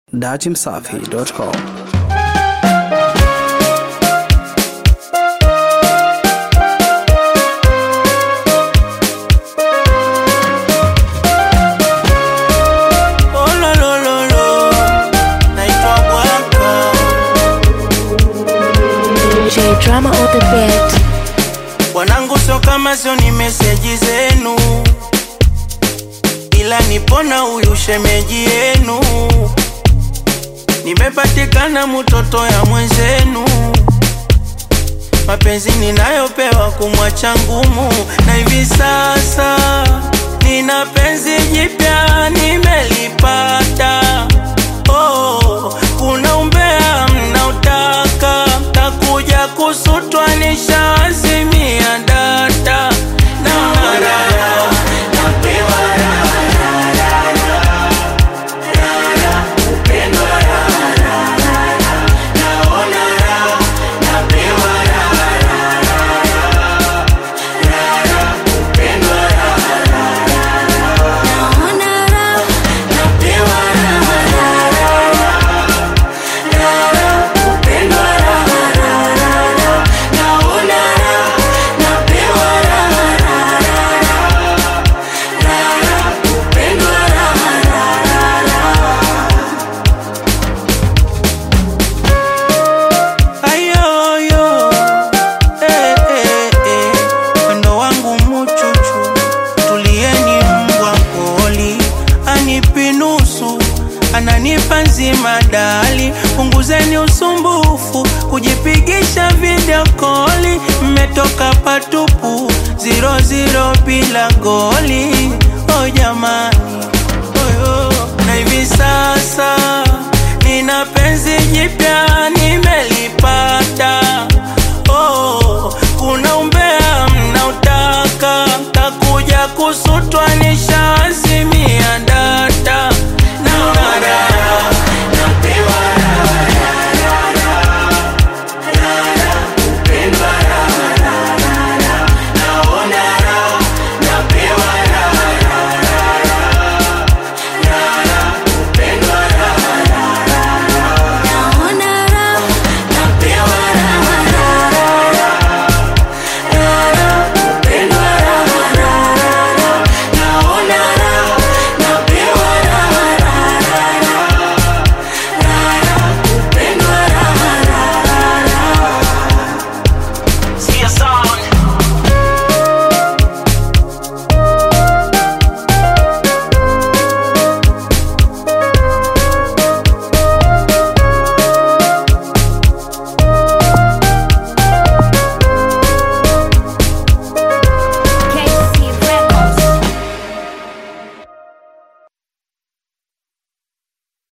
datimsafi.com. Oh, lo, lo, lo, lo. Naitwa Bwaka. J drama on the beat. Wanangu sio kama sio ni meseji zenu, ila nipona huyu shemeji yenu. Nimepatikana mtoto ya mwenzenu, mapenzi ninayopewa kumwacha ngumu, na hivi sasa nina penzi jipya nimelipata. Oh, kuna umbea mnautaka, takuja kusutwa nishaazimia data naona raha ayoyo eh, eh, eh. Wendo wangu muchuchu tulieni mbwa poli anipi nusu ananipa nzima dali punguzeni usumbufu kujipigisha video koli mmetoka patupu ziro ziro bila goli oh jamani oyo na hivi sasa